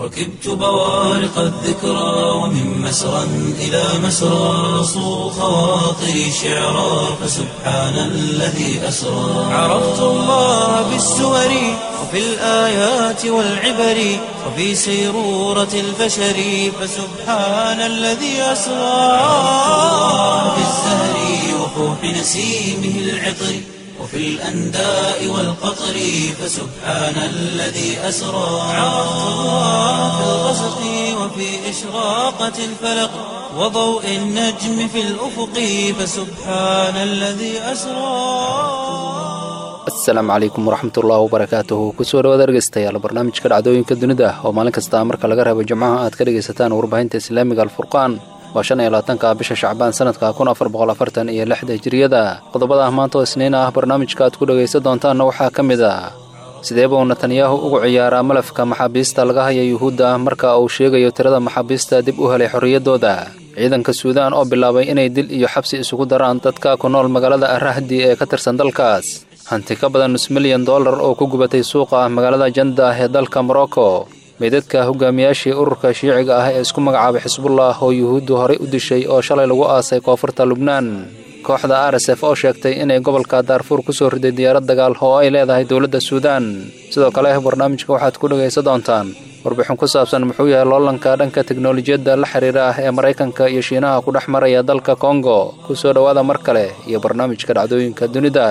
ركبت بوارق الذكرى ومن مسرى إلى مسرى صو خواطري شعرا فسبحان الذي أسرى عرفت الله بالسور وفي الآيات والعبر وفي سيرورة البشر فسبحان الذي أسرى في الزهر وفوح نسيمه العطر وفي الأنداء والقطر فسبحان الذي أسرى عرفت الله في الغسق وفي إشراقة الفلق وضوء النجم في الأفق فسبحان الذي أسرى asalaamu calaykum waraxmatullaahi wabarakaatuhu kusoo dhawaad dhegeystayaal barnaamijka dhacdooyinka dunida oo maalin kasta marka laga reebo jimcaha aad ka dhegaysataan warbaahinta islaamiga alfurqaan waa shan iyo labaatanka bisha shacbaan sanadka kun afar boqol afartan iyo lixda hijiriyada qodobada maanta oo isniin ah barnaamijka aad ku dhegaysan doontaanna waxaa ka mid ah sidee buu netanyahu ugu ciyaaraa malafka maxaabiista laga haya yuhuudda marka uu sheegayo tirada maxaabiista dib u helay xorriyaddooda ciidanka suudaan oo bilaabay inay dil iyo xabsi isugu daraan dadka ku nool magaalada arahdi ee ka tirsan dalkaas hanti ka badan nus milyan dollar oo ku gubatay suuqa magaalada jandah ee dalka morocco meydadka hogaamiyaashii ururka shiiciga ah ee isku magacaabay xisbullah oo yuhuuddu horey u dishay oo shalay lagu aasay koonfurta lubnaan kooxda r s f oo sheegtay inay gobolka daarfuur ku soo riday diyaarad dagaal oo ay leedahay dowladda suudaan sidoo kale barnaamijka waxaad ku dhegaysan doontaan warbixin ku saabsan muxuu yahay loolanka dhanka teknolojiyadda la xiriira ah ee maraykanka iyo shiinaha ku dhex maraya dalka kongo ku soo dhowaada mar kale iyo barnaamijka dhacdooyinka dunida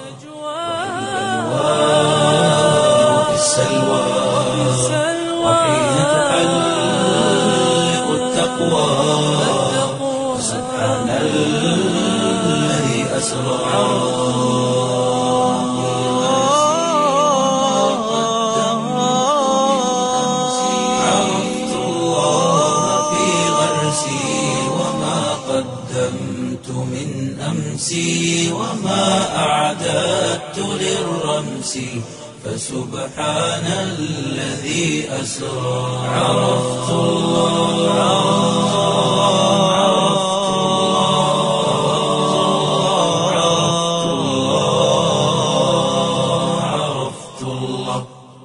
وفي السلوى وحين تحلق التقوى سبحان الذي أسرى عرفت الله في غرسي وما قدمت من أمسي وما أعددت للرمس فسبحان الذي أسرى عرفت الله عرفت الله عرفت الله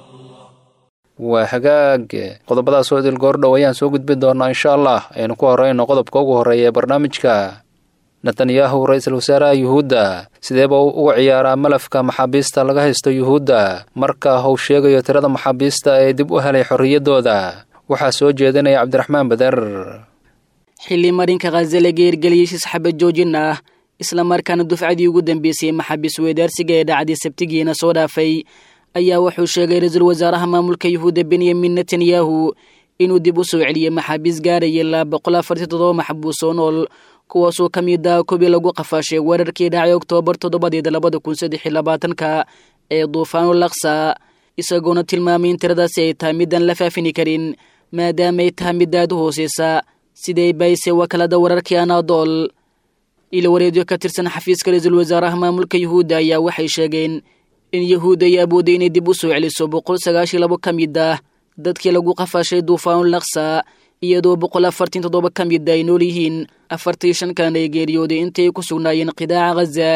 waa hagaag qodobadaas oo idil goordhow ayaan soo gudbi doonaa insha allah aynu ku horeyno qodobka ugu horreeya ee barnaamijka netanyahu ra-iisul wasaaraha yuhuudda sideeba uu uga ciyaaraa malafka maxaabiista laga haysto yuhuudda marka uu sheegayo tirada maxaabiista ee dib u helay xorriyaddooda waxaa soo jeedinaya cabdiraxmaan bader xilli marinka khaza la geergeliyey shis xabad joojin ah islamarkaana dufcadii ugu dambeysay maxaabiis weedaarsiga ee dhacday sabtigiina soo dhaafay ayaa wuxuu sheegay ra-iisul wasaaraha maamulka yuhuudda benyamin netanyahu inuu dib u soo celiyey maxaabiis gaaraya ilaa boqol afartii toddoba maxbuus oo nool kuwaasoo ka mid ah kobii lagu qafaashay weerarkii dhacay oktoobar toddobadeeda labada kun saddex iyo labaatanka ee duufaanul laksa isagoona tilmaamay in tiradaasi ay tahay midaan la faafini karin maadaama ay tahay mid aad u hooseysa siday bayse wakaalada wararkii anaadool ilo wareedyo ka tirsan xafiiska ra-iisul wasaaraha maamulka yuhuudda ayaa waxay sheegeen in yuhuudda ay awoodday inay dib u soo celiso boqol sagaashiyo labo ka mid ah dadkii lagu qafaashay duufaanul laksa iyadoo boqol afartan toddoba ka mid ay nool yihiin afartii shan kalena ay geeriyooday intii ay ku sugnaayeen qidaaca khaza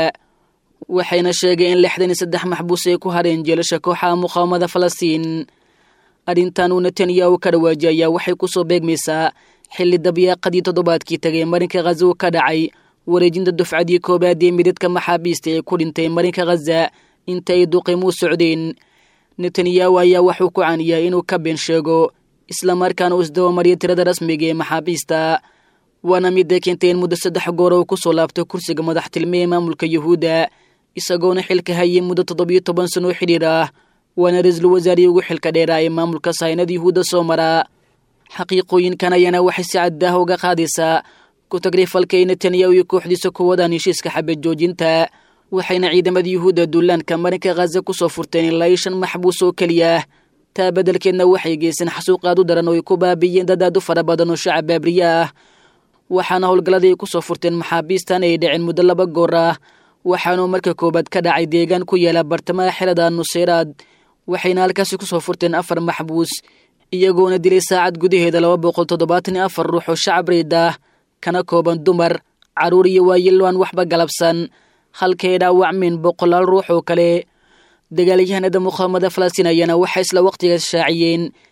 waxayna sheegeen in lixdan iyo saddex maxbuus ay ku hareen jeelasha kooxaha muqaawamada falastiin arrintan uu netanyahu ka dhawaajiyay ayaa waxay ku soo beegmaysaa xilli dabyaaqadii toddobaadkii tagay marinka khaza uu ka dhacay wareejinta dufcadii koobaad ee midadka maxaabiista ee ku dhintay marinka khaza inta ay duqimuu socdeen netanyahu ayaa waxuu ku caniyaa inuu ka been sheego islamarkaana uu isdabamariyo tirada rasmiga ee maxaabiista waana midday keentay in muddo saddex goor uu ku soo laabto kursiga madaxtilme ee maamulka yuhuudda isagoona xilka hayay muddo toddobiyo toban sano oo xidhiir ah waana ra-iisul wasaarihii ugu xilka dheeraa ee maamulka sahaynada yuhuudda soo mara xaqiiqooyinkan ayaana waxay si caddaah uga qaadaysaa ku-tagrifalka ay netanyahu iyo kooxdiisa ku wadaan heshiiska xabad joojinta waxayna ciidamada yuhuudda duulaanka marinka khaza ku soo furteen ilaa iyo shan maxbuus oo keliya taa beddelkeedna waxay geyseen xasuuq aad u daran oo ay ku baabiiyeen dad aad u fara badan oo shacab baabriye ah waxaana howlgalladii ay ku soo furteen maxaabiistan ay dhaceen muddo laba goor ah waxaanuu marka koowaad ka dhacay deegaan ku yaala bartamaha xerada nuseyraad waxayna halkaasi ku soo furteen afar maxbuus iyagoona dilay saacad gudaheeda laba boqol toddobaatan iyo afar ruux oo shacab riid ah kana kooban dumar carruur iyo waayilo aan waxba galabsan halkay dhaawacmeen boqolaal ruux oo kale dagaalyahanada muqaawamada falastiin ayaana waxay isla wakhtigaas shaaciyeen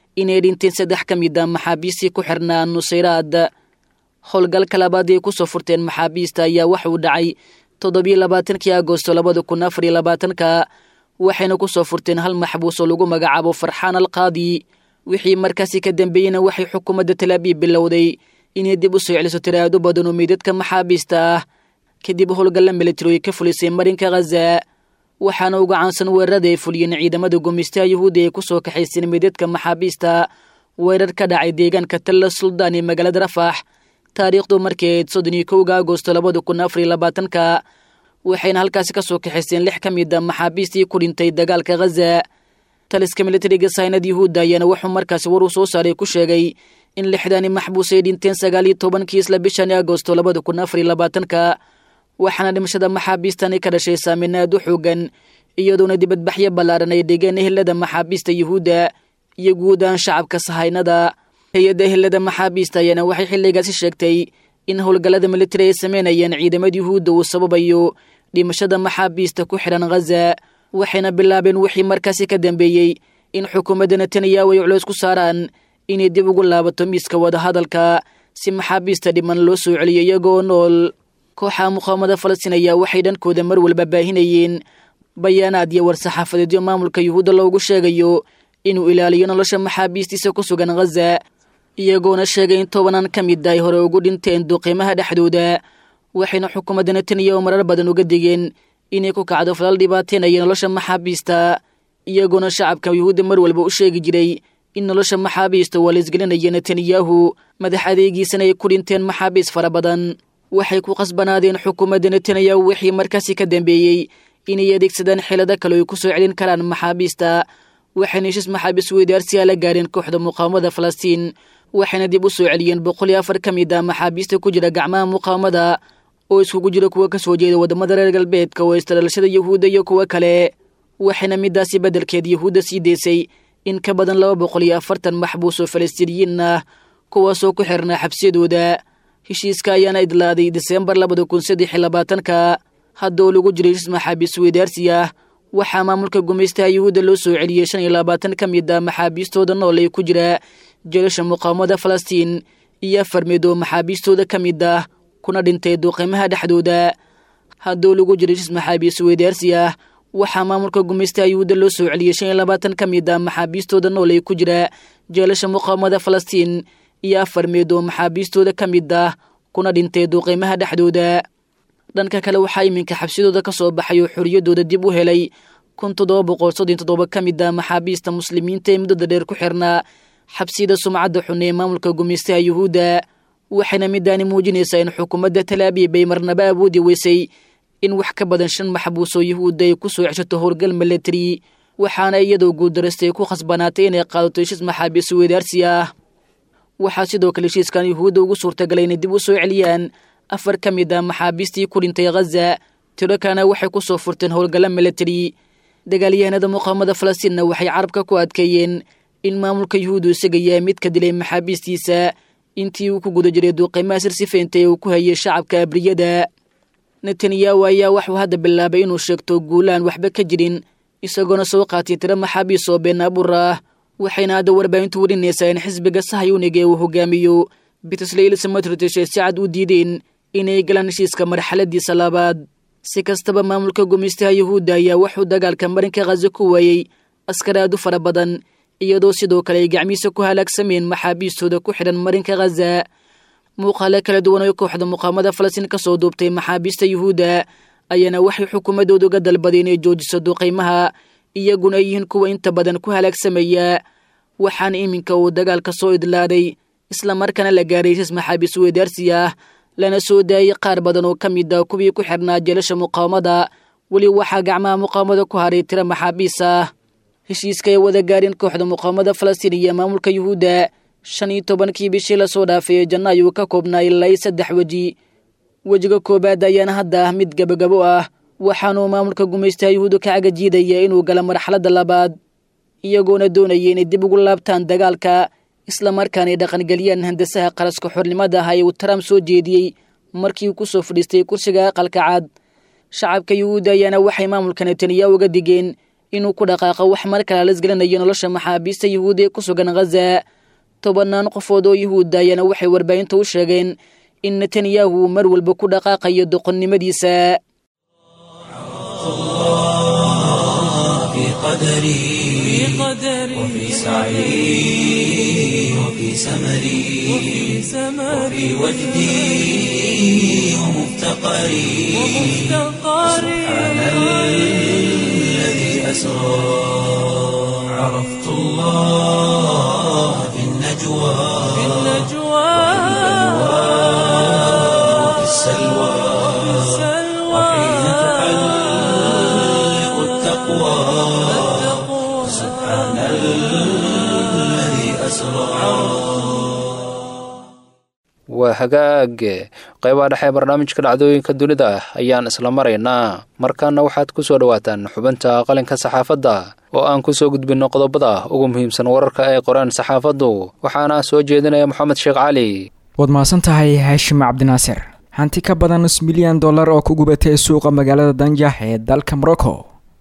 inay dhinteen saddex ka mid a maxaabiistii ku xirnaa nusayraad howlgalka labaad ay ku soo furteen maxaabiista ayaa waxauu dhacay toddobiyo labaatankii agosto labada kun afar iyo labaatanka waxayna ku soo furteen hal maxbuus oo lagu magacaabo farxaan alqaadi wixii markaasi ka dambeeyeyna waxay xukuumadda talaabiib bilowday inay dib u soo celiso tiraado badan oo meydadka maxaabiista ah kadib howlgalla militari ay ka fulisay marinka khaza waxaana uga caansan weerarada ay fuliyeen ciidamada gumaystaha yuhuudi ay ku soo kaxayseen meydadka maxaabiista weerar ka dhacay deegaanka talla suldaan ee magaalada rafax taariikhdu markii ayd soddon iyo kowga agosto labada kun afar iyo labaatanka waxayna halkaasi ka soo kaxaysteen lix ka mid a maxaabiistii ku dhintay dagaalka khaza taliska militariga saynad yuhuudda ayaana wuxuu markaasi war uu soo saaray ku sheegay in lixdani maxbuus ay dhinteen sagaal iyo tobankii isla bishani agosto labada kun afar iyo labaatanka waxaana dhimashada maxaabiistani ka dhashay saameyn aad u xoogan iyadoona dibadbaxyo ballaaran ay dhigeen ehelada maxaabiista yuhuudda iyo guud ahaan shacabka sahaynada hay-adda ehelada maxaabiista ayaana waxay xilligaasi sheegtay in howlgallada militari ay sameynayeen ciidamada yuhuudda uu sababayo dhimashada maxaabiista ku xidhan khaza waxayna bilaabeen wixii markaasi ka dambeeyey in xukuumadda netanyahu ay culeys ku saaraan inay dib ugu laabato miiska wadahadalka si maxaabiista dhiman loo soo celiyo iyagoo nool kooxa muqaawamada falastiin ayaa waxay dhankooda mar walba baahinayeen bayaanaad iyo war-saxaafadeedyo maamulka yuhuudda loogu sheegayo inuu ilaaliyo nolosha maxaabiistiisa ku sugan khaza iyagoona sheegay in tobanaan ka mid ay hore ugu dhinteen duqiimaha dhexdooda waxayna xukuumadda netanyahu marar badan uga digeen inay ku kacdo falal dhibaateynaya nolosha maxaabiista iyagoona shacabka yuhuudda mar walba u sheegi jiray in nolosha maxaabiista waa laisgelinaya netanyahu madax adeegiisana ay ku dhinteen maxaabiis fara badan waxay ku qasbanaadeen xukuumadda netanyahu wixii markaasi ka dambeeyey inay adeegsadaan xeelado kale ay ku soo celin karaan maxaabiista waxayna heshiis maxaabiis weydaarsiyaa la gaareen kooxda muqaawamada falastiin waxayna dib u soo celiyeen boqol iyo afar ka mid a maxaabiista ku jira gacmaha muqaawamada oo iskugu jira kuwa ka soo jeeda waddamada reer galbeedka oo istadhalashada yuhuudda iyo kuwo kale waxayna midaasi beddelkeed yuhuudda sii deysay in ka badan laba boqol iyo afartan maxbuus oo falastiiniyiin ah kuwaasoo ku xirnaa xabsiyadooda heshiiska ayaana idlaaday diseembar labada kun saddex iyo labaatanka hadda oo lagu jiray heshiis maxaabiis weydaarsi ah waxaa maamulka gumaystaha yuhuudda loo soo celiyey shan iyo labaatan ka mid a maxaabiistooda nool ee ku jira jelasha muqaawamada falastiin iyo afar mid oo maxaabiistooda ka mid ah kuna dhintay duqiimaha dhexdooda haddoo lagu jiray heshiis maxaabiis weydaarsi ah waxaa maamulka gumaystaha yuhuudda loo soo celiyey shan iyo labaatan ka mid a maxaabiistooda nool ee ku jira jeelasha muqaawamada falastiin iyo afar meed oo maxaabiistooda ka mid ah kuna dhintay duqiimaha dhexdooda dhanka kale waxaa iminka xabsidooda ka soo baxay oo xorriyaddooda dib u helay kun toddoba boqol soddon toddoba ka mid a maxaabiista muslimiinta ee muddada dheer ku xirnaa xabsiyada sumcadda xun ee maamulka gumaystaha yuhuudda waxayna midaani muujinaysaa in xukuumadda talaabiib ay marnaba awoodi weysay in wax ka badan shan maxbuus oo yuhuudda ay ku soo ceshato howlgal milatari waxaana iyadoo guuldarastay ku khasbanaatay inay qaadato heshiis maxaabiis weydaarsi ah waxaa sidoo kale heshiiskan yuhuudda ugu suurtagalay inay dib u soo celiyaan afar ka mid a maxaabiistii ku dhintay khaza tiro kana waxay ku soo furteen howlgalla milatari dagaalyahanada muqaawamada falastiinna waxay carabka ku adkeeyeen in maamulka yuhuuddu isaga yahay mid ka dilay maxaabiistiisa intii uu ku guda jiray duuqiimaha sirsifeynta ee uu ku hayay shacabka abriyada netanyahu ayaa waxuu hadda bilaabay inuu sheegto guulaan waxba ka jirin isagoona soo qaatay tiro maxaabiis oo been abuur ah waxayna hadda warbaahintu warinaysaa in xisbiga sahayuniga ee uu hogaamiyo bitsleyl samatritish ay si cad u diideen inay galaan heshiiska marxaladiisa labaad si kastaba maamulka gumaystaha yuhuudda ayaa wuxuu dagaalka marinka khaza ku waayey askar aad u fara badan iyadoo sidoo kale ay gacmihiisa ku halaagsameen maxaabiistooda ku xidhan marinka khaza muuqaale kala duwan oo kooxda muqaamada falastiin ka soo duubtay maxaabiista yuhuudda ayaana waxay xukuumaddooda uga dalbaday inay joojiso duqaymaha iyaguna ay yihiin kuwa inta badan ku halaagsamaya waxaana iminka uu dagaalka soo idlaaday islamarkaana la gaaray heshiis maxaabiis weydaarsi ah lana soo daayey qaar badan oo ka mid ah kuwii ku xidhnaa jeelasha muqaawamada weli waxaa gacmaha muqaawamada ku haray tiro maxaabiis ah heshiiska ay wada gaareen kooxda muqaawamada falastiin iyo maamulka yuhuudda shan iyo tobankii bishii lasoo dhaafay ee janno ayuu ka koobnaa ilaa iyo saddex weji wejiga koowaad ayaana hadda ah mid gabagabo ah waxaanuu maamulka gumaystaha yuhuudda ka cagajiidaya inuu gala marxaladda labaad iyagoona doonaya inay dib ugu laabtaan dagaalka islamarkaana ay dhaqangeliyaan handasaha qaraska xornimada ah ee uu trump soo jeediyey markii uu ku soo fadhiistay kursiga aqalka cad shacabka yuhuudda ayaana waxay maamulka netanyahu uga digeen inuu ku dhaqaaqo wax mar kale lasgelinayo nolosha maxaabiista yuhuudi ee ku sugan khaza tobannaan qofood oo yuhuudda ayaana waxay warbaahinta u sheegeen in netanyahu mar walba ku dhaqaaqayo doqonnimadiisa في قدري وفي سعي وفي سمري وفي وجدي ومفتقري سبحان الذي أسرى عرفت الله في النجوى وفي السلوى وحين تحلق التقوى سبحان الذي أسرى waa hagaag qaybaha dhexe ee barnaamijka dhacdooyinka dunida ah ayaan isla maraynaa markaana waxaad ku soo dhowaataan xubinta qalinka saxaafadda oo aan ku soo gudbinno qodobada ugu muhiimsan wararka ay qoreen saxaafaddu waxaana soo jeedinaya moxamed sheekh cali waad mahadsan tahay haashim cabdinaasir hanti ka badan nus milyan dollar oo ku gubatay suuqa magaalada danjax ee dalka morocco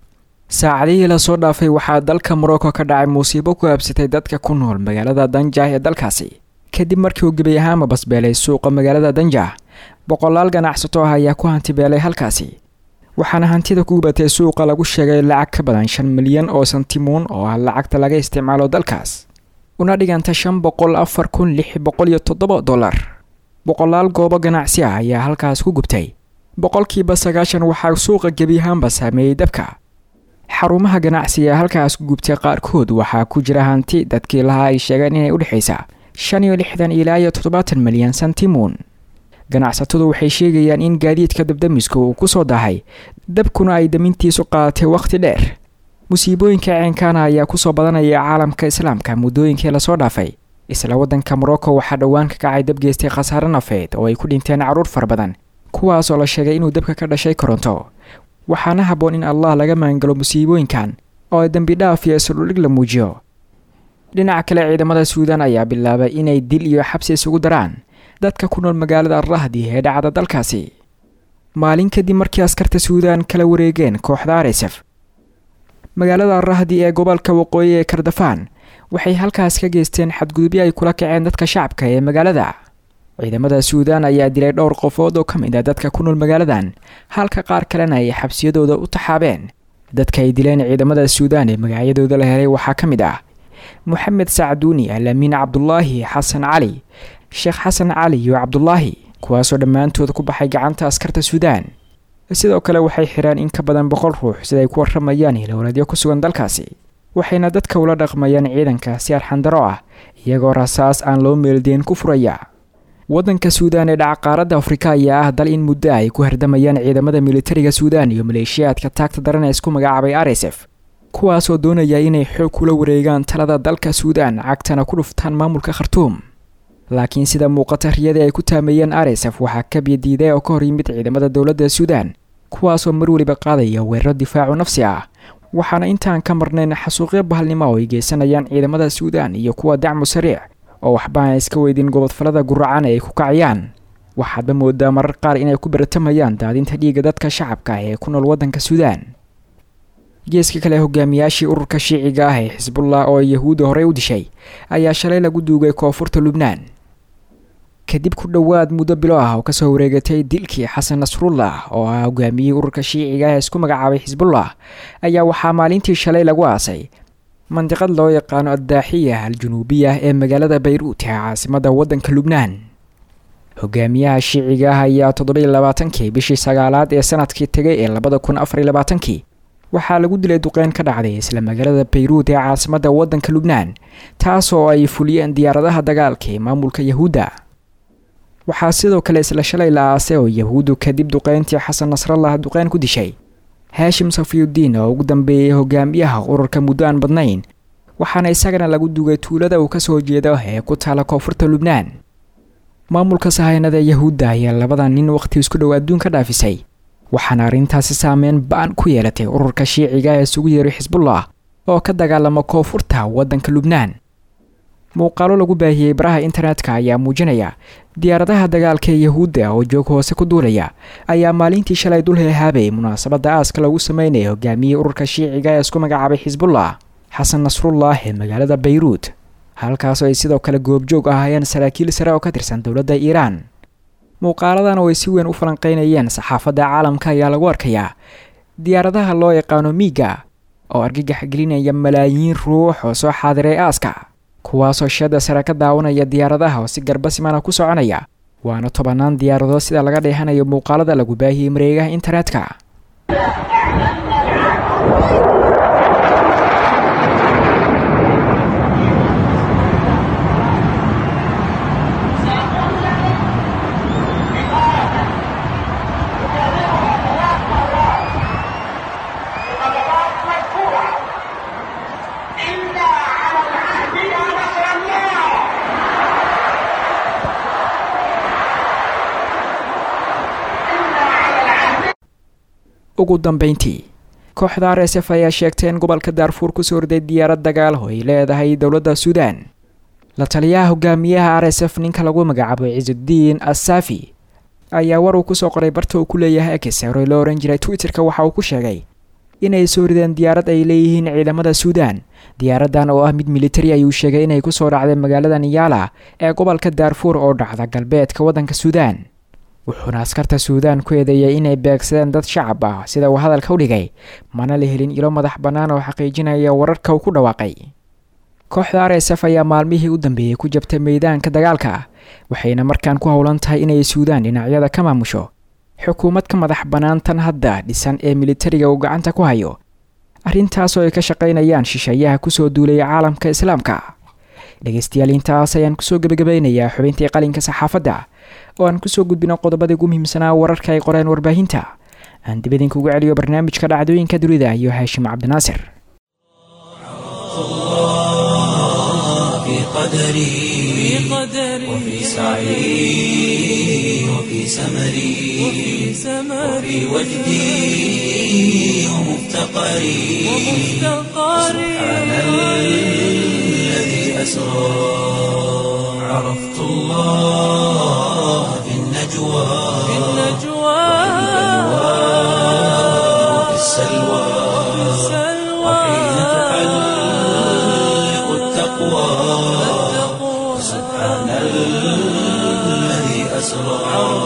saacadihii lasoo dhaafay waxaa dalka morocco ka dhacay musiibo ku habsatay dadka ku nool magaalada danjax ee dalkaasi kadib markii uu gebi ahaanba basbeelay suuqa magaalada danjax boqolaal ganacsato ah ayaa ku hantibeelay halkaasi waxaana hantida ku gubatay suuqa lagu sheegay lacag ka badan shan milyan oo santimoon oo ah lacagta laga isticmaalo dalkaas una dhiganta shan boqol afar kun lix boqol iyo toddoba dollar boqolaal goobo ganacsi ah ayaa halkaas ku gubtay boqolkiiba sagaashan waxaa suuqa gebi ahaanba saameeyey dabka xarumaha ganacsiga halkaas ku gubtay qaarkood waxaa ku jira hanti dadkii lahaa ay sheegeen inay udhexaysa shan iyo lixdan ilaa iyo toddobaatan milyan santimoon ganacsatadu waxay sheegayaan in gaadiidka dabdamiska uu ku soo dahay dabkuna ay damintiisu qaadatay wakhti dheer musiibooyinka ceenkaana ayaa kusoo badanaya caalamka islaamka muddooyinkii lasoo dhaafay isla waddanka morocco waxaa dhowaan ka kacay dab geystay khasaare nafeed oo ay ku dhinteen carruur fara badan kuwaas oo la sheegay inuu dabka ka dhashay koronto waxaana habboon in allah laga maangalo musiibooyinkan oo ay dembi dhaaf iyo isudhudhig la muujiyo dhinaca kale ciidamada suudan ayaa bilaabay inay dil iyo xabsi isugu daraan dadka ku nool magaalada rahdi ee dhacda dalkaasi maalin kadib markii askarta suudan kala wareegeen kooxda aresef magaalada rahdi ee gobolka waqooyi ee kardafaan waxay halkaas ka geysteen xadgudubyo ay kula kaceen dadka shacabka ee magaalada ciidamada suudan ayaa dilay dhowr qofood oo ka mid ah dadka ku nool magaaladan halka qaar kalena ay xabsiyadooda u taxaabeen dadka ay dileen ciidamada suudan ee magacyadooda la helay waxaa ka mid ah moxamed sacduuni alaamiin cabdulaahi xasan cali sheekh xasan cali iyo cabdulaahi kuwaasoo dhammaantood ku baxay gacanta askarta suudaan sidoo kale waxay xireen in ka badan boqol ruux siday ku warramayaan hilowladyo ku sugan dalkaasi waxayna dadka ula dhaqmayaan ciidanka si arxandaro ah iyagoo rasaas aan loo meeldeen ku furaya waddanka suudaan ee dhaca qaaradda afrika ayaa ah dal in muddo ay ku hardamayaan ciidamada militariga suudaan iyo maleeshiyaadka taagta daran ee isku magacaabay aresef kuwaasoo doonaya inay xoog kula wareegaan talada dalka suudaan cagtana ku dhuftaan maamulka khartuum laakiin sida muuqata riyadii ay ku taameeyeen aresef waxaa ka biyadiiday oo ka hor yimid ciidamada dowladda suudaan kuwaasoo mar weliba qaadaya weeraro difaacu nafsi ah waxaana intaan ka marnayn xasuuqyo bahalnimo oo ay geysanayaan ciidamada suudaan iyo kuwa dacmu sariic oo waxba aan iska weydin gobodfalada guracan ee ay ku kacayaan waxaadba moodaa marar qaar inay ku baratamayaan daadinta dhiigga dadka shacabka ee ku nool waddanka suudaan geeska kale hogaamiyaashii ururka shiiciga ah ee xisbullah oo yahuudda horey u dishay ayaa shalay lagu duugay koonfurta lubnaan kadib ku dhowaad muddo bilo ah oo kasoo wareegatay dilkii xasan nasrullah oo ah hogaamiyihii ururka shiiciga ah ee isku magacaabay xisbullah ayaa waxaa maalintii shalay lagu aasay mandiqad loo yaqaano addaaxiya al-junuubiya ee magaalada bayruut ee caasimadda waddanka lubnaan hogaamiyaha shiiciga ah ayaa toddoba-iyo labaatankii bishii sagaalaad ee sanadkii tegay ee labada kun afar iyo labaatankii waxaa lagu dilay duqeyn ka dhacday isla magaalada bayruut ee caasimadda waddanka lubnaan taas oo ay fuliyeen diyaaradaha dagaalka ee maamulka yahuudda waxaa sidoo kale isla shalay la aasay oo yahuuddu kadib duqeyntii xasan nasrallah duqeyn ku dishay haashim safiyudiin oo ugu dambeeyey hogaamiyaha ururka muddo aan badnayn waxaana isagana lagu dugay tuulada uu kasoo jeedo ee ku taala koonfurta lubnaan maamulka sahaynada yahuudda ayaa labada nin wakhti isku dhow adduun ka dhaafisay waxaana arrintaasi saameyn ba-an ku yeelatay ururka shiiciga ee isugu yeeray xisbullah oo ka dagaalama koonfurta waddanka lubnaan muuqaalo lagu baahiyey baraha internetka ayaa muujinaya diyaaradaha dagaalka ee yahuudda oo joog hoose ku duulaya ayaa maalintii shalay dul heehaabayay munaasabadda aaska lagu sameynaya hogaamiyey ururka shiiciga ee isku magacaabay xisbullah xasan nasrullah ee magaalada bayruud halkaasoo ay sidoo kale goobjoog ahaayeen saraakiil sare oo ka tirsan dowladda iiraan muuqaaladan oo ay si weyn u falanqeynayeen saxaafadda caalamka ayaa lagu arkayaa diyaaradaha loo yaqaano miiga oo argagax gelinaya malaayiin ruux oo soo xaadiray aaska kuwaasoo shada sare ka daawanaya diyaaradaha oo si garba simana ku soconaya waana tobannaan diyaaradood sida laga dheehanayo muuqaalada lagu baahiyey mareegaha internetka ugu dambeyntii kooxda r s f ayaa sheegtay in gobolka daarfuur kusoo horday diyaarad dagaal oo ay leedahay dowladda suudaan la taliyaha hogaamiyaha r s f ninka lagu magacaabo ciisudiin assaafi ayaa war uu kusoo qoray barta uu ku leeyahay ekis horey loo ohan jiray twitter-ka waxa uu ku sheegay inay soo rideen diyaarad ay leeyihiin ciidamada suudaan diyaaraddan oo ah mid militari ayuu sheegay inay kusoo dhacday magaalada niyaala ee gobolka daarfuur oo dhacda galbeedka waddanka suudaan wuxuuna askarta suudaan ku eedeeyay inay beegsadeen dad shacab ah sida uu hadalka u dhigay mana la helin ilo madax bannaan oo xaqiijinaya wararka uu ku dhawaaqay kooxda r s f ayaa maalmihii u dambeeyey ku jabtay meydaanka dagaalka waxayna markaan ku howlan tahay inay suudaan dhinacyada ka maamusho xukuumad ka madax bannaan tan hadda dhisan ee militariga uu gacanta ku hayo arrintaasoo ay ka shaqaynayaan shisheeyaha kusoo duulaya caalamka islaamka dhegaystayaal intaas ayaan kusoo gebagabaynayaa xubintii qalinka saxaafadda oo aan kusoo gudbino qodobadii ugu muhiimsanaa wararka ay qoreen warbaahinta aan dib idinkugu celiyo barnaamijka dhacdooyinka dunida iyo haashim cabdinaasir في قدري وفي سعي وفي سمري وفي وجدي ومفتقري سبحان الذي أسرى عرفت الله في النجوى وفي السلوى وحين تحلق التقوى سبحان الذي أسرى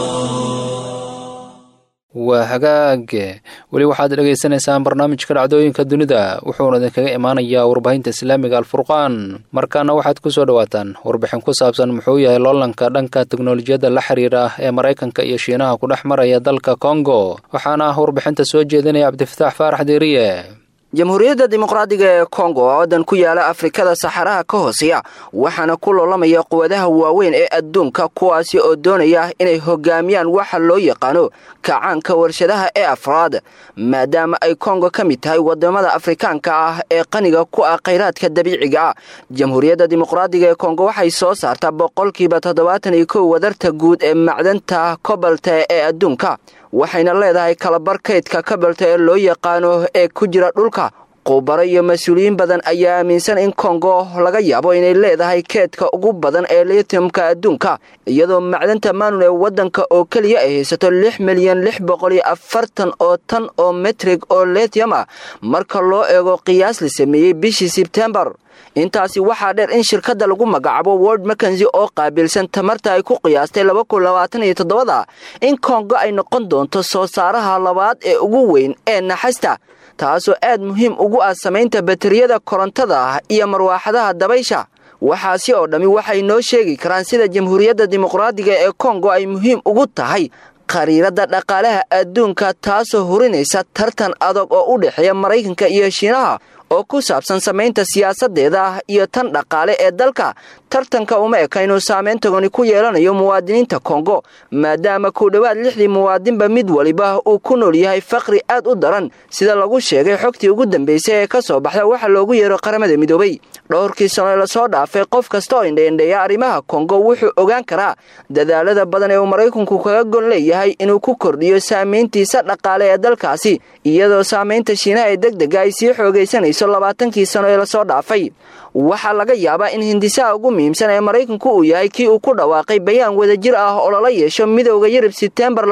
waa hagaage weli waxaad dhegaysanaysaan barnaamijka dhacdooyinka dunida wuxuuna idinkaga imaanayaa warbaahinta islaamiga alfurqaan markaana waxaad ku soo dhowaataan warbixin ku saabsan muxuu yahay loolanka dhanka teknolojiyadda la xiriira ee maraykanka iyo shiinaha ku dhex maraya dalka kongo waxaana ah warbixinta soo jeedinaya cabdifataax faarax deeriye jamhuuriyadda dimuqraadiga ee kongo oo waddan ku yaala afrikada saxaraha ka hooseeya waxaana ku loolamaya quwadaha waaweyn ee adduunka kuwaasi oo doonaya inay hogaamiyaan waxa loo yaqaano kacaanka warshadaha ee afraad maadaama ay kongo ka mid tahay wadamada afrikaanka ah ee qaniga ku ah khayraadka dabiiciga ah jamhuuriyadda dimuqraadiga ee kongo waxay soo saartaa boqolkiiba toddobaatan iyo kow wadarta guud ee macdanta kobalta ee adduunka waxayna leedahay kalabar kaydka kabalta ee loo yaqaano ee ku jira dhulka qubaro iyo mas-uuliyiin badan ayaa aaminsan in kongo laga yaabo inay leedahay keedka ugu badan ee lithiumka adduunka iyadoo macdanta maanun ee waddanka oo keliya ay haysato lix milyan lix boqol iyo afartan oo tan oo metrig oo lithium ah marka loo eego qiyaas la sameeyey bishii sebtembar intaasi waxaa dheer in shirkadda lagu magacaabo world makensi oo qaabilsan tamarta ay ku qiyaastay labakunlabaataniyotoddobada in kongo ay noqon doonto soo saaraha labaad ee ugu weyn ee naxasta taasoo aad muhiim ugu ah samaynta bateriyada korontada iyo marwaaxadaha dabaysha waxaasi oo dhammi waxay noo sheegi karaan sida jamhuuriyadda dimuqraadiga ee kongo ay muhiim ugu tahay khariiradda dhaqaalaha adduunka taasoo hurinaysa tartan adag oo u dhexeeya maraykanka iyo shiinaha oo ku saabsan samaynta siyaasadeeda iyo tan dhaqaale ee dalka tartanka uma eka inuu saameyn togoni ku yeelanayo muwaadiniinta kongo maadaama ku dhowaad lixdii muwaadinba mid waliba uu ku nool yahay faqri aad u daran sida lagu sheegay xogtii ugu dambeysay ee ka soo baxda waxa loogu yeero qaramada midoobay dhowrkii sano ee lasoo dhaafay qof kasta oo indheindheeya arrimaha kongo wuxuu ogaan karaa dadaalada badan ee uu maraykanku kaga gon leeyahay inuu ku kordhiyo saamayntiisa dhaqaale ee dalkaasi iyadoo saamaynta shiinaha ee deg dega ay sii xoogaysanayso labaatankii sano ee lasoo dhaafay waxaa laga yaabaa in hindisaha ugu muhiimsan ee maraykanku uu yahay kii uu ku dhawaaqay bayaan wadajir ah oo lala yeesho midowda yurub sebtembar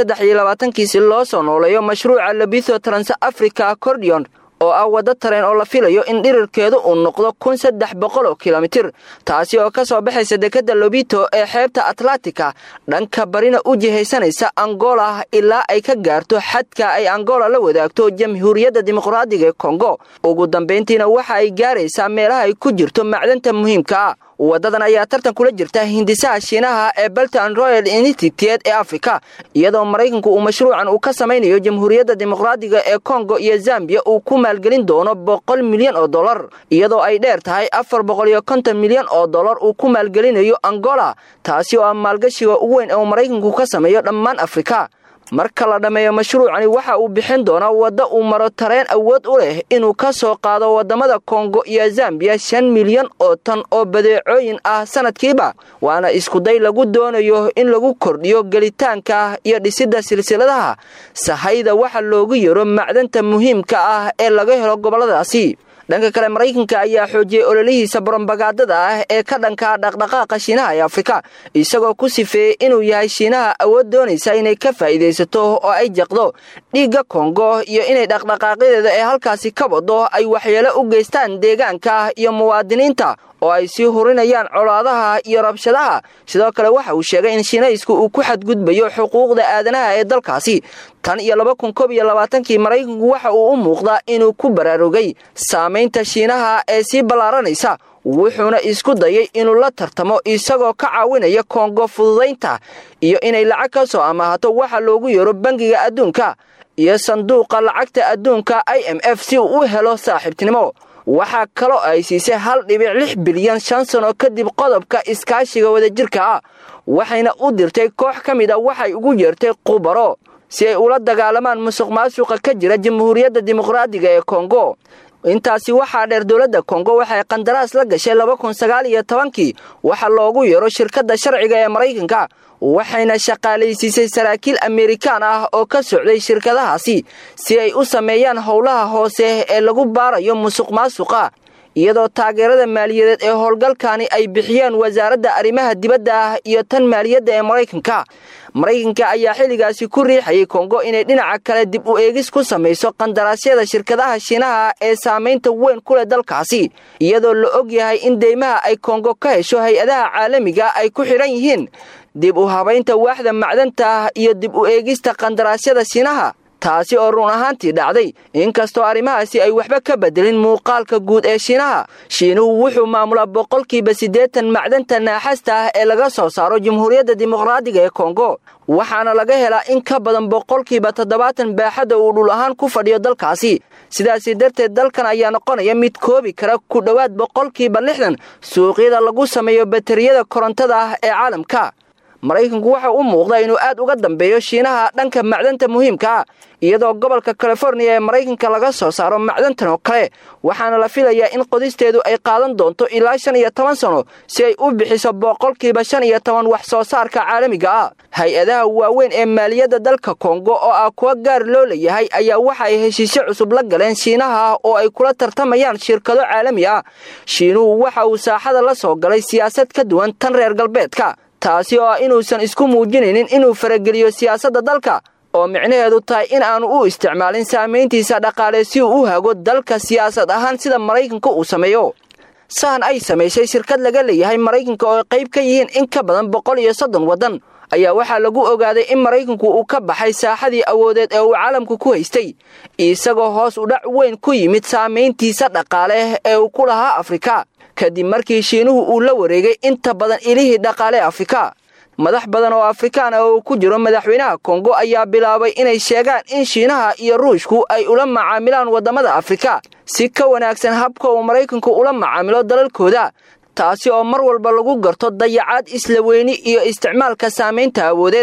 kii si loo soo nooleeyo mashruuca labitho trans africa accordion oo ah waddo tareen oo la filayo in dhirirkeedu uu noqdo kun saddex boqol oo kilomitir taasi oo ka soo baxaysa dekadda lobito ee xeebta atlantika dhanka barina u jihaysanaysa angola ilaa ay ka gaarto xadka ay angola la wadaagto jamhuuriyadda dimuqraadiga ee kongo ugu dambayntiina waxa ay gaaraysaa meelaha ay ku jirto macdanta muhiimka ah waddadan ayaa tartan kula jirta hindisaha shiinaha ee belton royal institute ee africa iyadoo maraykanku uu mashruucan uu ka samaynayo jamhuuriyadda dimuqraadiga ee kongo iyo zambiya uu ku maalgelin doono boqol milyan oo dollar iyadoo ay dheer tahay afar boqol iyo konton milyan oo dollar uu ku maalgelinayo angola taasi oo ah maalgashiga ugu weyn ee uu maraykanku ka sameeyo dhammaan afrika marka la dhammeeyo mashruucani waxa uu bixin doonaa wadda uu maro tareen awood u leh inuu ka soo qaado waddamada kongo iyo zambiya shan milyan oo tan oo badeecooyin ah sanadkiiba waana iskuday lagu doonayo in lagu kordhiyo gelitaanka iyo dhisidda silsiladaha sahayda waxa loogu yaro macdanta muhiimka ah ee laga helo gobolladaasi dhanka kale maraykanka ayaa xoojiyey ololihiisa brobagandada ah ee ka dhanka dhaqdhaqaaqa shiinaha ee afrika isagoo ku sifeeyey inuu yahay shiinaha awood doonaysa inay ka faa'iidaysato oo ay jaqdo dhiigga kongo iyo inay dhaqdhaqaaqyadeeda ee halkaasi ka wado ay waxyeelo u geystaan deegaanka iyo muwaadiniinta oo ay sii hurinayaan colaadaha iyo rabshadaha sidoo kale waxa uu sheegay in shiinaysku uu ku xadgudbayo xuquuqda aadanaha ee dalkaasi tan iyo laba kun koob iyo labaatankii maraykanku waxa uu u muuqdaa inuu ku baraarugay saamaynta shiinaha ee sii ballaaranaysa wuxuuna isku dayay inuu la tartamo isagoo ka caawinaya kongo fududaynta iyo inay lacag ka soo amaahato waxa loogu yeero bangiga adduunka iyo sanduuqa lacagta adduunka i m f si uu u helo saaxiibtinimo waxaa kaloo ay siisay hal dhibic lix bilyan shan sano kadib qodobka iskaashiga wadajirka ah waxayna u dirtay koox ka mid a waxay ugu yeertay qubaro si ay ula dagaalamaan musuq maasuqa ka jira jamhuuriyadda dimuqraadiga ee kongo intaasi waxaa dheer dowladda kongo waxay qandaraas la gashay laba kun sagaal iyo tobankii waxa loogu yeero shirkadda sharciga ee maraykanka waxayna shaqaalaysiisay saraakiil amerikaan ah oo ka socday shirkadahaasi si ay u sameeyaan howlaha hoose ee lagu baarayo musuq maasuqa iyadoo taageerada maaliyadeed ee howlgalkani ay bixiyeen wasaaradda arrimaha dibadda ah iyo tan maaliyadda ee maraykanka maraykanka ayaa xilligaasi ku riixayay kongo inay dhinaca kale dib u eegis ku samayso qandaraasyada shirkadaha shiinaha ee saamaynta weyn ku leh dalkaasi iyadoo la og yahay in deymaha ay kongo ka hesho hay-adaha caalamiga ay ku xidhan yihiin dib u habaynta waaxda macdanta iyo dib u eegista qandaraasyada shiinaha taasi oo run ahaantii dhacday inkastoo arrimahaasi ay waxba ka bedelin muuqaalka guud ee shiinaha shiinuhu wuxuu maamulaa boqolkiiba siddeetan macdanta naaxasta ah ee laga soo saaro jamhuuriyadda dimuqraadiga ee kongo waxaana laga helaa in ka badan boqolkiiba toddobaatan baaxadda uu dhul ahaan ku fadhiyo dalkaasi sidaasi darteed dalkan ayaa noqonaya mid koobi kara ku dhowaad boqolkiiba lixdan suuqyada lagu sameeyo bateriyada korontada ah ee caalamka maraykanku waxa u muuqda inuu aad uga dambeeyo shiinaha dhanka macdanta muhiimka ah iyadoo gobolka californiya ee maraykanka laga soo saaro macdantan oo kale waxaana la filayaa in qodisteedu ay qaadan doonto ilaa shan iyo toban sano si ay u bixiso boqolkiiba shan iyo toban wax soo saarka caalamiga ah hay-adaha waaweyn ee maaliyadda dalka kongo oo ah kuwa gaar loo leeyahay ayaa waxa ay heshiisyo cusub la galeen shiinaha oo ay kula tartamayaan shirkado caalami ah shiinuhu waxa uu saaxada la soo galay siyaasad ka duwan tan reer galbeedka taasi oo ah inuusan isku muujinaynin inuu farageliyo siyaasadda dalka oo micnaheedu tahay in aanu u isticmaalin saamayntiisa dhaqaale si uu u hago dalka siyaasad ahaan sida maraykanka uu sameeyo sahan ay samaysay shirkad laga leeyahay maraykanka oo qayb ka yihiin in ka badan boqol iyo soddon waddan ayaa waxaa lagu ogaaday in maraykanku uu ka baxay saaxadii awoodeed ee uu caalamku ku haystay isagoo hoos u dhac weyn ku yimid saamayntiisa dhaqaale ee uu ku lahaa afrika kadib markii shiinuhu uu la wareegay inta badan ilihii dhaqaale afrika madax badan oo afrikaan ah oo ku jiro madaxweynaha kongo ayaa bilaabay inay sheegaan in shiinaha iyo ruushku ay ula macaamilaan waddamada afrika si ka wanaagsan habka uu maraykanku ula macaamilo dalalkooda taasi oo mar walba lagu garto dayacaad isla weyni iyo isticmaalka saamaynta awoodeed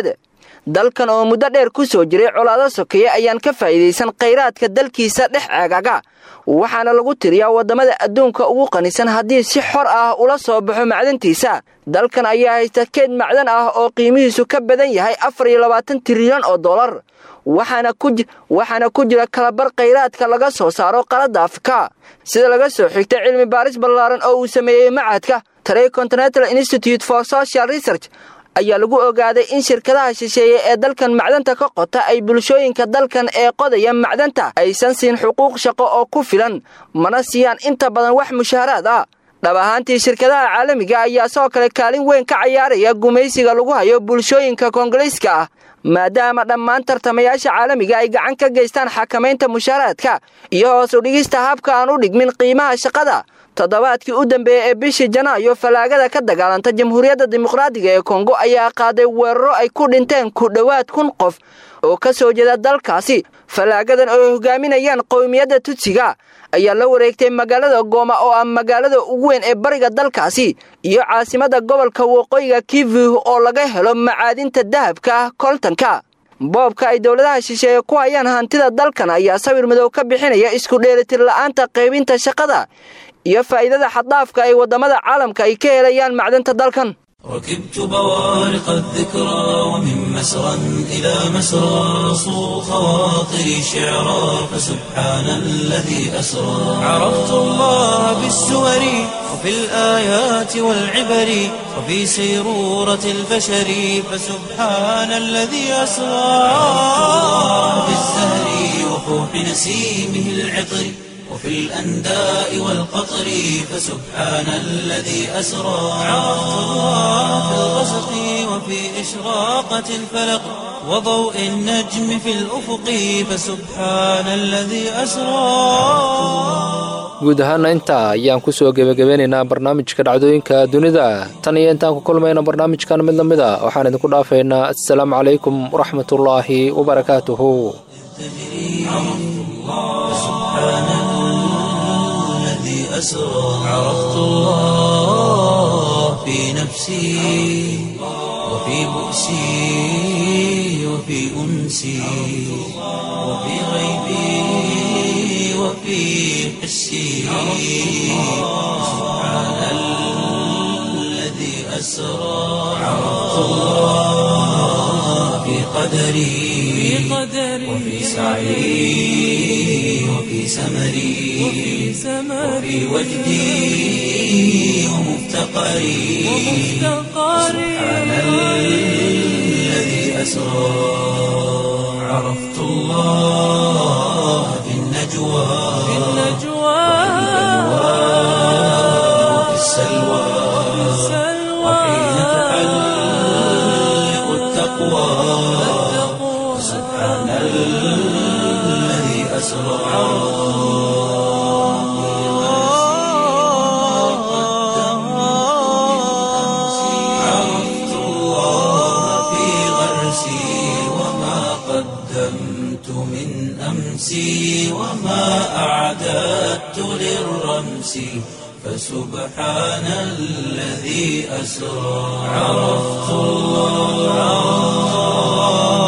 dalkan oo muddo dheer ku soo jiray colaado sokeeye ayaan ka faa'iidaysan khayraadka dalkiisa dhex ceegaga waxaana lagu tiriyaa waddamada adduunka ugu qanisan haddii si xor ah ula soo baxo macdantiisa dalkan ayaa haysta keed macdan ah oo qiimihiisu ka badan yahay afar iyo labaatan trilyan oo dollar waxaana ku jira kalabar khayraadka laga soo saaro qaladda afrika sida laga soo xigtay cilmi baaris ballaaran oo uu sameeyey macadka tray continental institute for social research ayaa lagu ogaaday in shirkadaha shisheeye ee dalkan macdanta ka qota ay bulshooyinka dalkan ee qodaya macdanta aysan siin xuquuq shaqo oo ku filan mana siiyaan inta badan wax mushaaraad ah dhab ahaantii shirkadaha caalamiga ayaa sidoo kale kaalin weyn ka cayaaraya gumaysiga lagu hayo bulshooyinka koongoliiska ah maadaama dhammaan tartamayaasha caalamiga ay gacan ka geystaan xakamaynta mushaaraadka iyo hoos u dhigista habka aan u dhigmin qiimaha shaqada toddobaadkii u dambeeyey ee bishii janaayo fallaagada ka dagaalanta jamhuuriyadda dimuqraadiga ee kongo ayaa qaaday weeraro ay ku dhinteen ku dhowaad kun qof oo ka soo jeeda dalkaasi fallaagadan oo ay hogaaminayaan qowmiyadda tudsiga ayaa la wareegtay magaalada gooma oo ah magaalada ugu weyn ee bariga dalkaasi iyo caasimadda gobolka waqooyiga kivu oo laga helo macaadinta dahabka ah koltanka boobka ay dowladaha shisheeye ku hayaan hantida dalkan ayaa sawir madow ka bixinaya isku dheelitir la'aanta qaybinta shaqada iyo faa'iidada xaddaafka ay waddamada caalamka ay ka helayaan macdanta dalkan ركبت بوارق الذكرى ومن مسرى إلى مسرى صو خواطري شعرا فسبحان الذي أسرى عرفت الله بالسور وفي الآيات والعبر وفي سيرورة البشر فسبحان الذي أسرى في الزهر وفوح نسيمه العطر وفي الأنداء والقطر فسبحان الذي أسرى عرفت الله في الغسق وفي إشراقة الفلق وضوء النجم في الأفق فسبحان الذي أسرى guud ahaana intaa ayaan kusoo gebagabeynaynaa barnaamijka dhacdooyinka dunida tan iyo intaan ku kulmayna barnaamijkan mid lamid a waxaan idinku dhaafaynaa assalaamu calaykum waraxmatullaahi wabarakaatuhu أسرى عرفت الله في نفسي وفي بؤسي وفي أنسي وفي غيبي وفي حسي سبحان الذي أسرى عرفت الله في قدري وفي سعي وفي سمري وفي وجدي ومفتقري سبحان الذي أسرى عرفت الله في النجوى وفي السلوى وحين تحلق التقوى سبحان الذي أسرى عرفت الله في غرسي وما قدمت من أمسي وما أعددت للرمس فسبحان الذي أسرى عرفت الله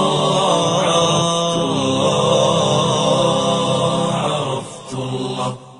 عرفت الله عرفت الله